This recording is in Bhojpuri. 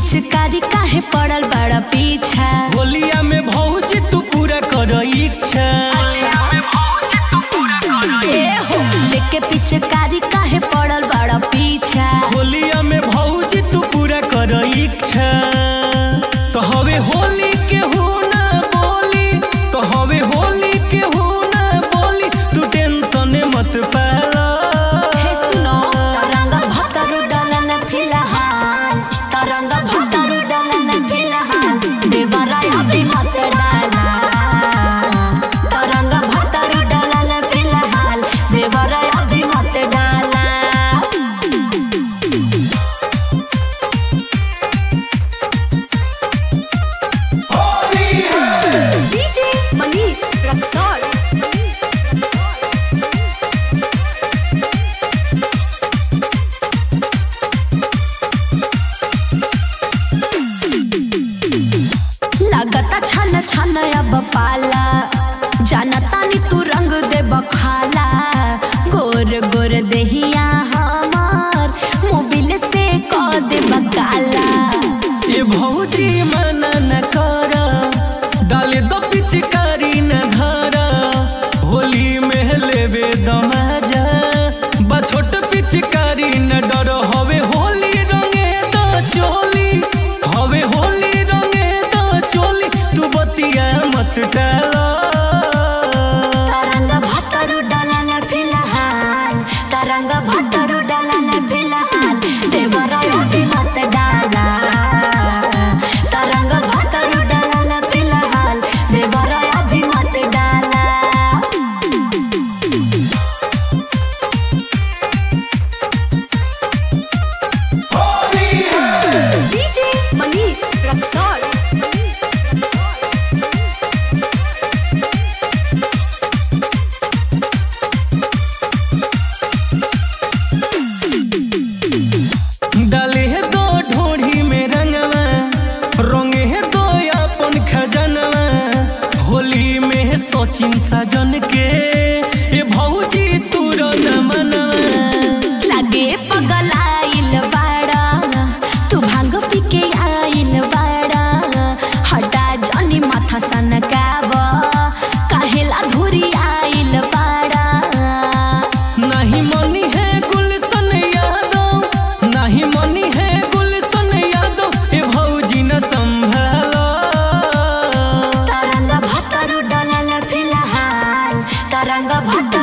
पिचकारी काहे पड़ल बड़ा पीछा होलिया में भौजी तू पूरा कर इच्छा ए हो लेके पिचकारी काहे पड़ल बड़ा पीछा होलिया में भौजी तू पूरा कर इच्छा तो हवे होली के हो ना बोली तो हवे होली के हो ना बोली तू टेंशन मत पाला हे सुनो तरंग भतरु डलन फिलहाल तरंग भतरु डलन फिलहाल देवराय अभी मत डाला तरंग भतरु डलन फिलहाल देवराय अभी मत डाला डीजे मनीष रक्सौल लगता छन छन अब पाला जानता नी तू रंग दे बखाला गोर गोर देहिया हमार मोबिल से क दे बकाला ये भौजी मना न कर डाले दो पिचकारी न धारा होली में लेवे दमाजा बा छोट पिचकारी न डर हवे होली रंगे द चोली हवे होली रंगे द चोली तू बतिया मत टाला तरंग भतरु डलन फिलहाल तरंग भतरु डलन फिलहाल देवराय अभी मत डाला तरंग भतरु डलन फिलहाल देवराय अभी मत डाला डीजे मनीष रक्सौल डाले है दो ढोढ़ी में रंगवा रंगे है दो अपन खजनवा होली में है सचिन सजन के ये भौजी तूर न मनवा लागे पगलाइल बाड़ा तू भांग पी के आइल बाड़ा हटा जानी माथा सनकाब काहेला धुरी आइल बाड़ा नहीं मनी है गुलशन यादव नहीं मनी है गुलशन यादव ये भौजी न संभाला तरंग भतरु डलल फिलहाल तरंग भतरु